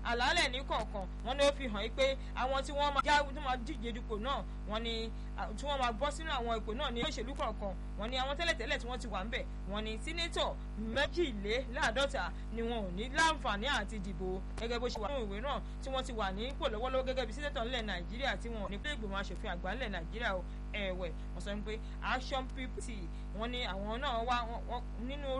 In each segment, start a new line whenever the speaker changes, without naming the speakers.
àlàálẹ̀ ní kọ̀ọ̀kan wọ́n ní ó fi hàn pé àwọn tí wọ́n máa já tí wọ́n máa díje dupò náà wọ́n ní tí wọ́n máa bọ́ sínú àwọn ipò náà ní òṣèlú kọ̀ọ̀kan wọ́n ní àwọn tẹ́lẹ̀tẹ́lẹ̀ tí wọ́n ti wà ń bẹ̀ wọ́n ní sínétọ̀ méjìléláàádọ́ta ni wọn ò ní láǹfààní àti dìbò gẹ́gẹ́ bó ṣe wà nínú ìwé náà tí wọ́n ti wà ní ipò lọ́wọ́lọ́wọ́ gẹ́gẹ́ bí sínétọ̀ ńlẹ̀ nàìjíríà tí wọn ò ní pé ìgbìmọ̀ aṣòfin àgbà ńlẹ̀ nàìjíríà o ẹ̀wẹ̀ wọ́n sọ pé action pt wọ́n ní àwọn náà wá nínú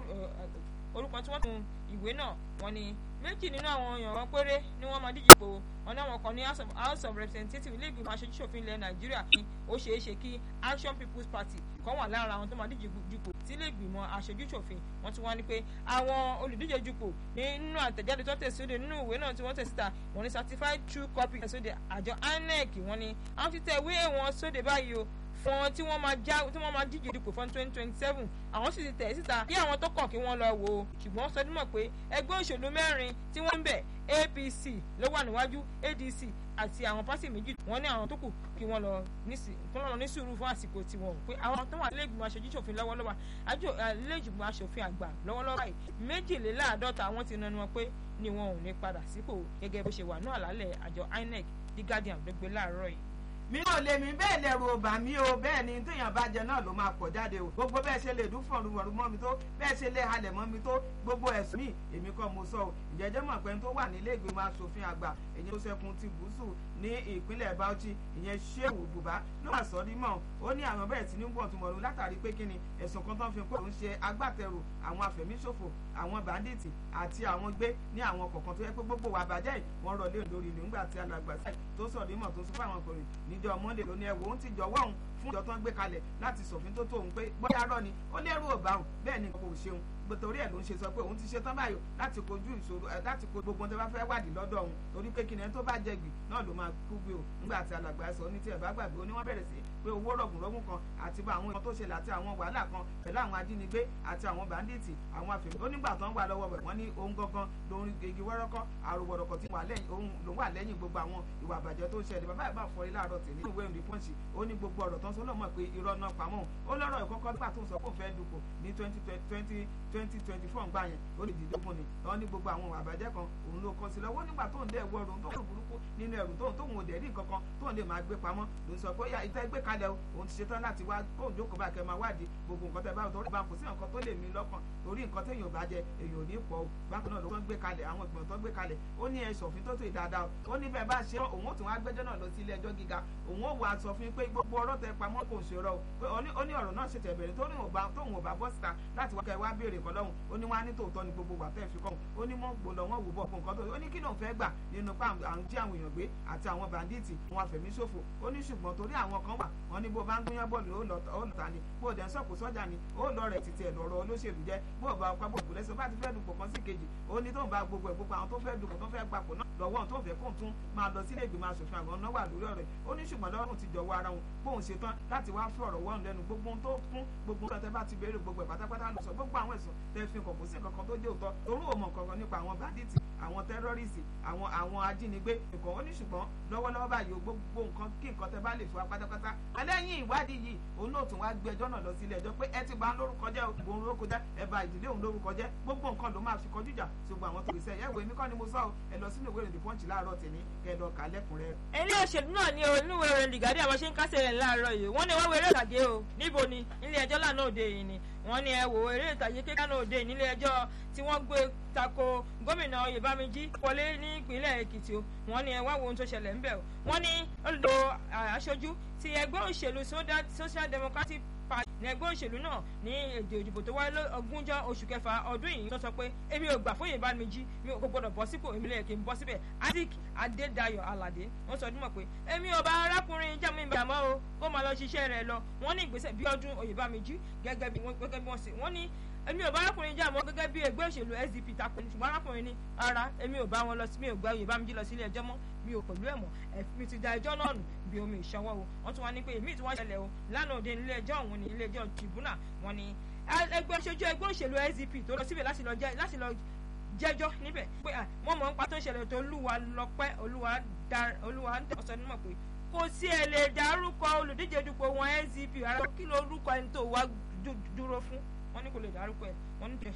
orúkọ tí wọ́n tún ìwé náà wọ́n ní méjì nínú àwọn èèyàn wọn péré ni wọ́n máa díje po wọn ní àwọn kan ní house of representatives ilé ìgbìmọ̀ aṣojúṣòfin ilẹ̀ nàìjíríà ní ó ṣeé ṣe kí action people's party kan wà lára àwọn tó máa díje dupò tí ilé ìgbìmọ̀ aṣojúṣòfin wọ́n tún wá ní pé àwọn olùdíje dupò nínú àtẹ̀jáde tó tẹ̀síde nínú ìwé náà tí wọ́n tẹ̀ síta wọ́n ní certified true copy tẹ̀síde àjọ inec wọ́n ní àwọn ti tẹ̀ ìwé wọn sóde báyìí o fún wọn tí wọ́n máa já tí wọ́n máa díje dupò fún twenty twenty seven àwọn sì ti tẹ̀ síta kí àwọn tó kàn kí wọ́n lọ wò ó ṣùgbọ́n sọdún mọ̀ pé ẹgbẹ́ òṣèlú mẹ́rin tí wọ́n ń bẹ̀ apc ló wà níwájú adc àti àwọn pásì méjì wọ́n ní àwọn tó kù kí wọ́n lọ ní sùúrù fún àsìkò tiwọn pé àwọn tó wà nílẹ̀gbìmọ̀ aṣojú ṣòfin lọ́wọ́lọ́wọ́ àjò nílẹ̀gbìmọ̀ aṣòfin àgbà lọ́wọ́lọ́wọ́ báyìí méjìléláàádọ́ta àwọn ti nanu wọn pé ni wọn ò ní padà sípò gẹ́gẹ́ bó ṣe wà ní àlàálẹ̀ àjọ inec the guardian ló gbé láàárọ̀ yìí
mi ò lè mi bẹ́ẹ̀ lẹ̀rù ọba mi o bẹ́ẹ̀ ni téèyàn bá jẹ náà ló máa pọ̀ jáde o gbogbo bẹ́ẹ̀ ṣe lè dún fọ̀rùwọ̀rù mọ́ mi tó bẹ́ẹ̀ ṣe lè halẹ̀ mọ́ mi tó gbogbo ẹ̀sùn mi èmi kọ́ mo sọ o ìjẹ́jẹ́ mọ̀ pé tó wà nílé ìgbìmọ̀ asòfin àgbà èyí tó ṣẹkùn ti gúúsù ní ìpínlẹ̀ Bauchi ìyẹn Shehu Buba ló wà sọ́ọ́ dímọ̀ ó ní àwọn bẹ́ẹ̀ tí ní gbọ̀n tún mọ̀lú látàrí pé kíni ẹ̀sùn kan tó ń fi pé òun ṣe agbátẹrù àwọn afẹ̀míṣòfò àwọn bàndíìtì àti àwọn gbé ní àwọn kọ̀ọ̀kan tó yẹ pé gbogbo wà bàjẹ́ yìí wọ́n rọ̀ lé lórí nígbà tí alàgbà sáì tó sọ̀rọ̀ dímọ̀ tó sọ fáwọn ọkùnrin níjọ́ Monday ló ní ẹ̀wò òun ti jọ̀wọ́ òun fún ìjọ tó ń gbé kalẹ̀ láti ṣòfin tó tó òun pé bóyá rọ ni ó lérò ọ̀bà òun bẹ́ẹ̀ ni kò ṣeun torí ẹ̀ ló ń ṣe sọ pé òun ti ṣe tán báyò láti kojú ìṣòro ẹ̀ láti kojú gbogbo ohun tó bá fẹ́ wádìí lọ́dọ̀ òun torí pé kíni ẹni tó bá jẹ gbì náà ló máa kú gbé o nígbà tí alàgbà sọ ní tí ẹ̀ bá gbàgbé ó ní wọ́n bẹ̀rẹ̀ sí pé owó rọ̀gùnrọ̀gùn kan àti bá àwọn ìkan tó ṣẹlẹ̀ àti àwọn wàhálà kan pẹ̀lú àwọn ajínigbé àti àwọn bàndíìtì àwọn àfẹ̀mí onígbà tó ń wà lọ́wọ́ rẹ̀ wọ́n ní ohun gangan lórí igi wọ́rọ́kọ́ àròwọ̀rọ̀kọ̀ tí ló wà lẹ́yìn gbogbo àwọn ìwà àbàjẹ́ tó ń ṣẹlẹ̀ bàbá ìbá fọrí láàárọ̀ tèmi ìwé ìrìn pọ́ǹsì ó ní gbogbo ọ̀rọ̀ tó ń sọ lọ́mọ pé irọ́ náà pamọ́ ó lọ́rọ̀ ìkọ́kọ́ nígbà tó ń sọ pé òun fẹ́ dupò ní twenty twenty twenty twenty four ń gbà yẹn ó lè dìde fún ni wọ́n ní gbogbo àwọn àbàjẹ́ kan òun ló kọ́ sí lọ́wọ́ nígbà tó ń dẹ́ ẹ̀wọ́ ọ̀run tó ń burúkú nínú ẹ̀rù tóun tóun ò dẹ̀ rí nǹkan kan tóun lè máa gbé pamọ́ ló ń sọ pé yá ìtẹ́ gbé kalẹ̀ o òun ti ṣetán láti wá kóun jókòó bá kẹ́ máa wádìí gbogbo nǹkan tẹ́ bá tó rí bá kò sí nǹkan tó lè mí lọ́kàn torí nǹkan téèyàn bá jẹ èèyàn ò ní pọ̀ o bákan náà ló ń gbé kalẹ̀ àwọn ìgbìmọ̀ tó ń gbé kalẹ̀ ó ní ẹ ṣòfin tó tó ìdáadáa o ó ní bẹ́ẹ̀ bá ṣe òun ó tún wá gbẹ́jọ́ náà lọ sí ilé ẹjọ́ gíga òun ó wà sọ fún pé gbogbo ọ̀rọ̀ tẹ pamọ́ kò ṣe rọ o ó ní ọ̀rọ̀ náà ṣètẹ̀ bẹ̀rẹ̀ tó tóun ò bá bọ́ síta láti wá kẹ́ wá béèrè kan lọ́hùn ó ní wá ní tòótọ́ ni gbogbo wà tẹ́ fi kọ́ ó ní mọ́ gbòòlò wọn wò bọ̀ fún nǹkan tó ó ní kí lóun fẹ́ gbà nínú pa àwọn jí àwọn èèyàn gbé àti àwọn bàndíìtì wọn àfẹ̀míṣòfò ó ní ṣùgbọ́n torí àwọn kan wà wọn ní bó bá ń gúnyán bọ́ọ̀lù ó lọ́ta ni bó dẹ̀ ń sọ̀kò sọ́jà ni ó lọ rẹ̀ títí ẹ̀ lọ́rọ̀ olóṣèlú jẹ́ bó bá ọkọ̀ bò lẹ́sẹ̀ bá ti fẹ́ dupò kan sí kejì ó ní tóun bá gbogbo ẹ̀ gbogbo àwọn tó fẹ́ dupò tó fẹ́ gbapò náà lọ́wọ́ tó fẹ́ kóun tún máa lọ sílé ìgbìmọ̀ asòfin àwọn náà wà lórí ọ̀rẹ́ ó ní ṣùgbọ́n lọ́wọ́ ti jọ̀wọ́ ara wọn bóun ṣe tán láti wá fún ọ̀rọ̀ wọ́n lẹ́nu gbogbo ohun tó kún gbogbo ohun tẹ́ bá ti béèrè gbogbo ẹ̀ pátápátá lọ sọ gbogbo àwọn ẹ̀sùn tẹ́ fi kàn kó sí nǹkan kan tó jẹ́ òótọ́ torú òmò nǹkan nípa àwọn bàdíìtì àwọn tẹ́rọ́rìsì àwọn àwọn ajínigbé nǹkan ó ní ṣùgbọ́n lọ́wọ́lọ́wọ́ báyìí o gbogbo nǹkan kí nǹkan tẹ́ bá lè fún wa pátápátá ẹlẹ́yìn ìwádìí yìí òun náà tún wá gbé ẹjọ́ náà lọ sílé ẹjọ́ pé ẹ ti bà lórúkọ jẹ́ òun lórúkọ jẹ́ ẹ bà ìdílé òun lórúkọ jẹ́ gbogbo nǹkan ló máa fi kọjú ìjà ṣùgbọ́n àwọn tó gbèsè ẹ wo èmi kọ́ ni mo sọ ẹ lọ sínú ìwé ìròyìn pọ́ǹchì láàárọ̀ tèmi kẹ lọ kà lẹ́kùnrẹ́.
ilé òṣèlú náà ní oníwèé ìròyìn lìgádì àwọn ṣe ń kásẹ̀ rẹ̀ láàárọ̀ yìí wọ́n ní wọ́n wéré ìtàgé o níbo ni ilé ẹjọ́ lánàá òde yìí ni wọ́n ní ẹ wò eré ìtàgé kékeré lánàá òde nílé ẹjọ́ tí wọ́n gbé tako gómìnà oyèbámíjí wọlé ní ìpínlẹ̀ èkìtì o wọ́n ní ẹ wá wo ohun tó ṣẹlẹ̀ ńbẹ̀ o wọ́n ní olùdó aṣojú ti ẹgbẹ́ òṣèlú social democratic party ní ẹgbẹ́ òṣèlú náà ní èdè òdìbò tó wáyé ogúnjọ́ oṣù kẹfà ọdún yìí tó sọ pé èmi ò gbà fún oyèbámíjí mi ò gbọdọ̀ bọ́ sípò èmi lè kí n bọ́ síbẹ̀ isaac adédayọ̀ aládé wọ́n sọ ọdún mọ̀ pé èmi ò bá arákùnrin jẹ́mu ìbàmọ́ o kó máa lọ ṣiṣẹ́ rẹ̀ lọ wọ́n ní ìgbésẹ̀ bí ọdún oyèbámíjí gẹ́gẹ́ bí wọ́n ṣe wọ́n ní èmi ò bá arákùnrin jà mọ́ gẹ́gẹ́ bí ẹgbẹ́ òṣèlú SDP takò ní ṣùgbọ́n arákùnrin ní ara èmi ò bá wọn lọ sí mi ò gba Oyèbámíjí lọ sílé ẹjọ́ mọ́ mi ò pẹ̀lú ẹ̀ mọ́ mi ti da ẹjọ́ náà nù bí omi ìṣọwọ́ o wọ́n tún wá ní pé èmi tí wọ́n ṣẹlẹ̀ o lánàá òde nílé ẹjọ́ òun ní ilé ẹjọ́ tribunal wọ́n ní ẹgbẹ́ òṣojú ẹgbẹ́ òṣèlú SDP tó lọ síbẹ̀ láti lọ jẹ́jọ́ níbẹ̀ pé wọ́n mọ̀ ń pa tó ń ṣẹlẹ̀ tó olúwa lọ́pẹ́ olúwa ń tẹ̀ ọ̀sán nímọ̀ pé kò sí ẹ̀ lè dárúkọ olùdíje dupò wọn SDP ara kí ló orúkọ ẹni tó wá dúró fún wọ́n ní kò lè dárúkọ ẹ̀ wọ́n ní